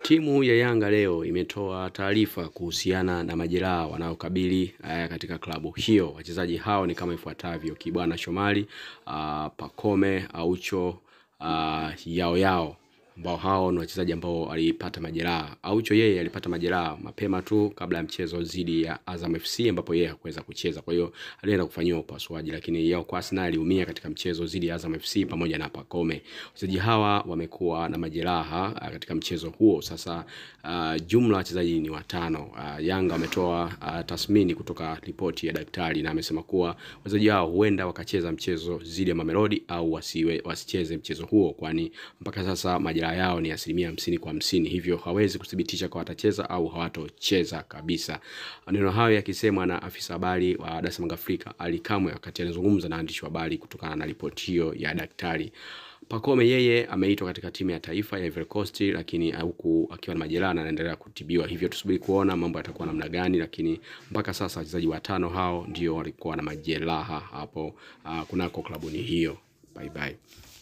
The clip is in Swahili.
Timu ya Yanga leo imetoa taarifa kuhusiana na majeraha wanaokabili uh, katika klabu hiyo. Wachezaji hao ni kama ifuatavyo: Kibwana Shomari, uh, Pakome, Aucho, uh, Yao Yao ambao hao ni wachezaji ambao walipata majeraha. Aucho yeye alipata majeraha mapema tu kabla ya mchezo dhidi ya Azam FC ambapo yeye hakuweza kucheza, kwa hiyo alienda kufanyiwa upasuaji, lakini Yao Kwasi naye aliumia katika mchezo dhidi ya Azam FC pamoja na Pakome. Wachezaji hawa wamekuwa na majeraha katika mchezo huo. Sasa uh, jumla wachezaji ni watano. Uh, Yanga wametoa uh, tathmini kutoka ripoti ya daktari na amesema kuwa wachezaji hao huenda wakacheza mchezo dhidi ya Mamelodi au wasiwe, wasicheze mchezo huo, kwani mpaka sasa majeraha yao ni asilimia hamsini kwa hamsini, hivyo hawezi kuthibitisha kwa watacheza au hawatocheza kabisa. Maneno hayo yakisemwa na afisa habari wa Dar es Salaam Afrika Ali Kamwe wakati anazungumza na waandishi wa habari kutokana na ripoti hiyo ya daktari. Pakome yeye ameitwa katika timu ya taifa ya Ivory Coast, lakini huku akiwa na majeraha na anaendelea kutibiwa, hivyo tusubiri kuona mambo yatakuwa namna gani, lakini mpaka sasa wachezaji watano hao ndio walikuwa na majeraha hapo uh, kunako klabuni hiyo. Bye bye.